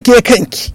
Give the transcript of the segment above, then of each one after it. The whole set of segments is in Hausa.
tsarkake kanki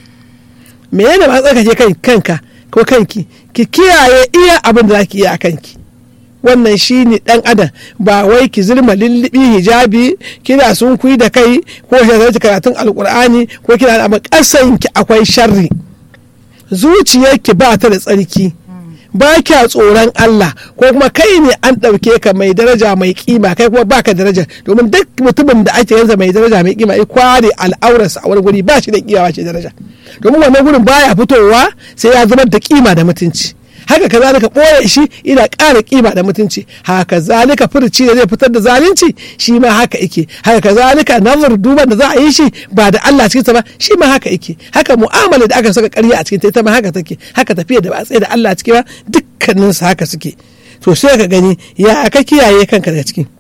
me yana ba tsarkake kanka ko kanki ki kiyaye iya abin da zaki iya a kanki wannan shi ne dan adam ba wai ki zirma lullubi hijabi kina sun kui da kai ko ki karatun alkur'ani ko kina da kasanki akwai sharri zuciyarki ba ta da tsarki ba kya tsoron Allah ko kuma kai ne an ɗauke ka mai daraja mai kima kai kuma baka daraja domin duk mutumin da ake yanzu mai daraja mai kima ya kware al'aurarsa a wani guri ba shi da kima ce daraja domin wannan gurin baya fitowa sai ya zama da kima da mutunci haka kazalika ɓoye shi ina ƙara kima da mutunci haka zalika furci da zai fitar da zalunci shi ma haka yake haka kazalika nazar duban da za a yi shi ba da Allah cikin sa ba shi ma haka yake haka mu'amala da aka saka ƙarya a cikin ta ita ma haka take haka tafiya da ba a tsaye da Allah ciki ba dukkanin su haka suke to sai ka gani ya ka kiyaye kanka daga ciki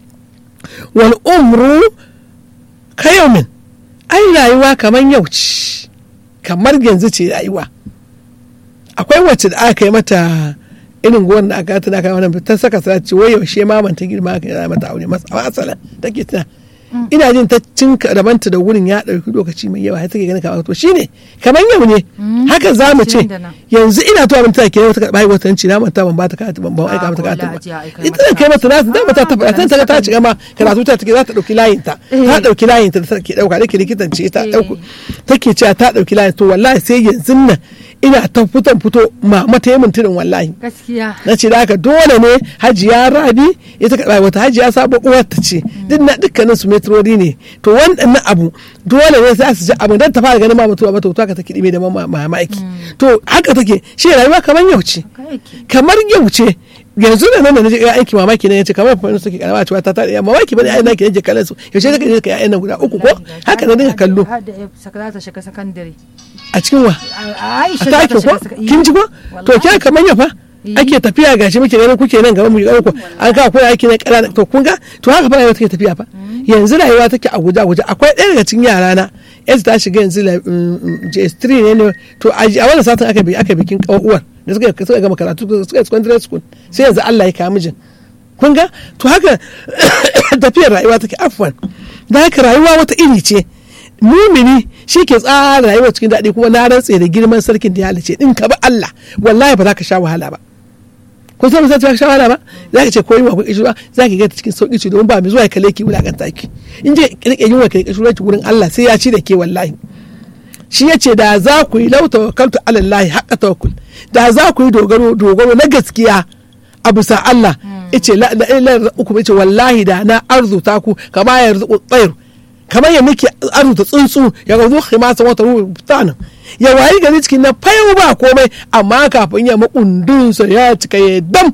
wal umru kayomin ai rayuwa kamar yau ce kamar yanzu ce rayuwa akwai wacce da aka yi mata irin gowar da aka tana kai wannan ta saka sa ce wai yaushe maman ta girma aka yi mata aure masa masala take tana ina jin ta cin rabanta da wurin ya ɗauki lokaci mai yawa har take ganin kamar to shine kamar yau ne haka za mu ce yanzu ina tuwa mun take wata karɓa wata tanci na manta ban ba ta karatu ban ban aika mata karatu ba ita zan kai mata nasu da mata ta faɗa ta ta ci gama karatu ta take za ta ɗauki layin ta ta ɗauki layin ta take ɗauka take likitan ce ta ɗauko take cewa ta ɗauki layin to wallahi sai yanzu nan ina ta fitan fito ma mata yi mintirin wallahi gaskiya na ce da haka dole ne hajiya rabi ita ka wata hajiya sabo uwar ta ce duk na dukkanin su metrori ne to wannan abu dole ne sai su ji abin dan ta fara ganin ma mutuwa mata ka ta kidime da mamaki to haka take shi rayuwa kamar yau ce kamar yau ce yanzu da nan da naje aiki mamaki ne yace kamar fa suke karama cewa ta tada mamaki bane ai nake nake kallon su yaushe kake je ka yayin nan guda uku ko haka na dinga kallo ta shiga sakandare a cikin wa Aisha a take ko kin ji ko to ke kamar ya fa ake tafiya gashi muke ganin kuke nan gaba mu ga uku an ka koyi aiki ne kana to kun ga to haka fa rayuwa take tafiya fa yanzu rayuwa take a guje a guje akwai ɗaya daga cikin yara na yanzu ta shiga yanzu JS3 ne ne to a wannan satin aka bi aka bikin uwar da suka suka gama karatu suka secondary school sai yanzu Allah ya kawo mijin kun ga to haka tafiyar rayuwa take afwan da haka rayuwa wata iri ce mumini shi ke tsara rayuwa cikin daɗi kuma na rantse da girman sarkin da ya halice in ka bi Allah wallahi ba za ka sha wahala ba kun san sai ka sha wahala ba za ka ce ko yunwa ko kishirwa za ka ga ta cikin sauki ce domin ba mai zuwa ya kalle ki wulakanta ki in je rike yunwa ka kishirwa ki wurin Allah sai ya ci da ke wallahi shi ya ce da za ku yi lau tawakkaltu ala Allah haqqa tawakkul da za ku yi dogaro dogaro na gaskiya a bisa Allah yace la ilaha uku yace wallahi da na arzuta ku kama ya arzuku tsayr kamar ya nake arzuta tsuntsu ya ga zuwa masa wata ruwa fitanin ya wayi gari cikin na fayo ba komai amma kafin ya makundinsa ya cika ya dam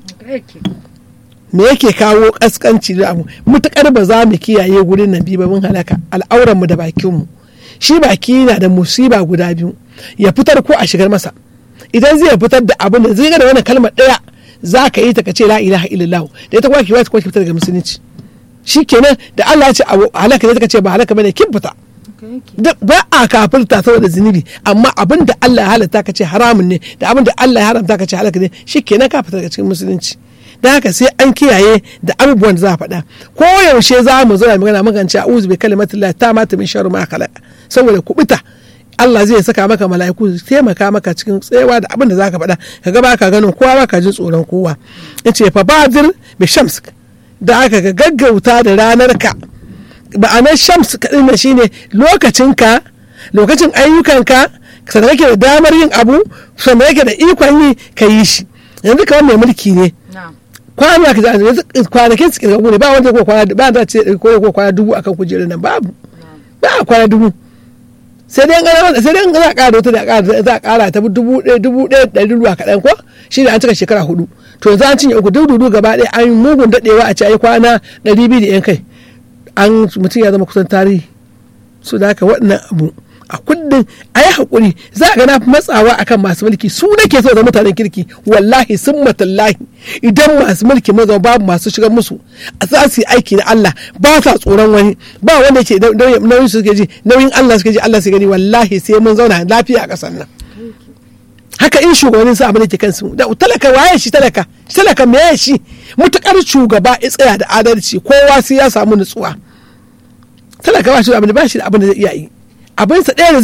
me yake kawo kaskanci da abu mutakar ba za mu kiyaye gurin nan biyu ba mun halaka al'auran mu da bakin mu shi baki na da musiba guda biyu ya fitar ko a shigar masa idan zai fitar da abin da zai ga da wannan kalmar daya za ka yi ta ka ce la ilaha illallah da ita kuma ki wata kuma ki fitar daga musulunci shi kenan da Allah ya ce halaka ne ta ce ba halaka bane kin fita ba a kafirta saboda zunubi amma abin da Allah ya halatta ka ce haramun ne da abin da Allah ya haramta ka ce halaka ne shi kenan ka fita daga cikin musulunci da haka sai an kiyaye da abubuwan da za a faɗa ko yaushe za mu zo magana mukan ce a'udhu bi kalimatillah ta mata min sharri ma khalaqa saboda kubuta Allah zai saka maka mala'iku su taimaka maka cikin tsayawa da abin da zaka faɗa ka ga baka ganin kowa baka jin tsoron kowa yace fa badir bi shams da aka ga gaggauta da ranar ka ma'anar shams kaɗin nan shine lokacinka lokacin ayyukanka sannan kake da damar yin abu sannan kake da ikon yi ka yi shi yanzu kamar mai mulki ne kwana ka yanzu kwanakin su kirgagu ne ba wanda ko kwana ba da ce ko ko kwana dubu akan kujerar nan babu ba a kwana dubu sai dai an sai dai za a ƙara wata da za a ƙara ta dubu ɗaya dubu ɗaya ɗari ruwa kaɗan ko shi ne an cika shekara hudu to yanzu an cinye uku duk dudu gaba ɗaya an mugun daɗewa a ce ayi kwana ɗari biyu da yan kai an mutum ya zama kusan tarihi su da haka waɗannan abu a kullum a yi haƙuri za a ga na matsawa akan masu mulki su nake so da mutanen kirki wallahi sun matallahi idan masu mulki maza babu masu shigar musu a za su yi aiki na Allah ba sa tsoron wani ba wanda ke nauyin su suke ji nauyin Allah suke ji Allah su gani wallahi sai mun zauna lafiya a ƙasar nan haka in shugabannin sa abin da ke kansu da talaka waye shi talaka talaka me shi mutakar shugaba ya tsaya da adalci kowa sai ya samu nutsuwa talaka ba shi da abin da ba shi da abin da zai iya yi abinsa ɗaya da